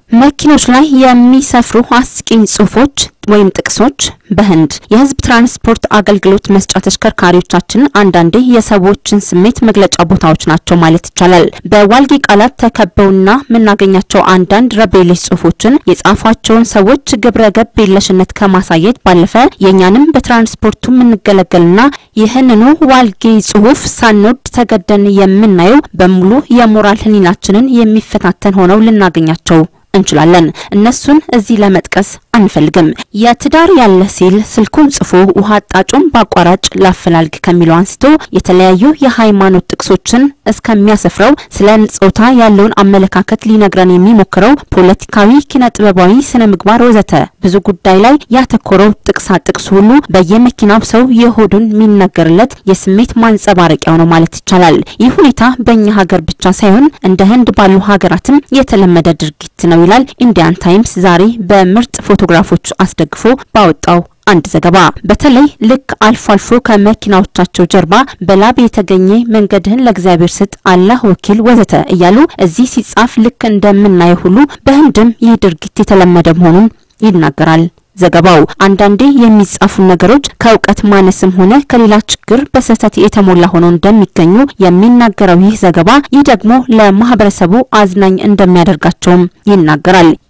መኪኖች ላይ የሚሰፍሩ አስቂኝ ጽሁፎች ወይም ጥቅሶች በህንድ የህዝብ ትራንስፖርት አገልግሎት መስጫ ተሽከርካሪዎቻችን አንዳንዴ የሰዎችን ስሜት መግለጫ ቦታዎች ናቸው ማለት ይቻላል። በዋልጌ ቃላት ተከበውና የምናገኛቸው አንዳንድ ረቤሌሽ ጽሁፎችን የጻፏቸውን ሰዎች ግብረ ገብ የለሽነት ከማሳየት ባለፈ የእኛንም በትራንስፖርቱ የምንገለገልና ይህንኑ ዋልጌ ጽሁፍ ሳንወድ ተገደን የምናየው በሙሉ የሞራል ህሊናችንን የሚፈታተን ሆነው ልናገኛቸው እንችላለን። እነሱን እዚህ ለመጥቀስ አንፈልግም። የትዳር ያለ ሲል ስልኩን ጽፎ ውሃ አጣጩን በአቋራጭ ላፈላልግ ከሚለው አንስቶ የተለያዩ የሃይማኖት ጥቅሶችን እስከሚያሰፍረው ስለ ጾታ ያለውን አመለካከት ሊነግረን የሚሞክረው ፖለቲካዊ፣ ኪነ ጥበባዊ፣ ስነ ምግባር ወዘተ ብዙ ጉዳይ ላይ ያተኮረው ጥቅሳ ጥቅስ ሁሉ በየመኪናው ሰው የሆዱን የሚነገርለት የስሜት ማንጸባረቂያው ነው ማለት ይቻላል። ይህ ሁኔታ በእኛ ሀገር ብቻ ሳይሆን እንደ ህንድ ባሉ ሀገራትም የተለመደ ድርጊት ነው ይላል ኢንዲያን ታይምስ ዛሬ በምርጥ ፎቶግራፎች አስደግፎ ባወጣው አንድ ዘገባ በተለይ ልክ አልፎ አልፎ ከመኪናዎቻቸው ጀርባ በላብ የተገኘ መንገድህን ለእግዚአብሔር ስጥ፣ አላህ ወኪል ወዘተ እያሉ እዚህ ሲጻፍ ልክ እንደምናየው ሁሉ በህንድም ይህ ድርጊት የተለመደ መሆኑን ይናገራል። ዘገባው አንዳንዴ የሚጻፉ ነገሮች ከእውቀት ማነስም ሆነ ከሌላ ችግር በስህተት የተሞላ ሆነው እንደሚገኙ የሚናገረው ይህ ዘገባ ይህ ደግሞ ለማህበረሰቡ አዝናኝ እንደሚያደርጋቸውም ይናገራል።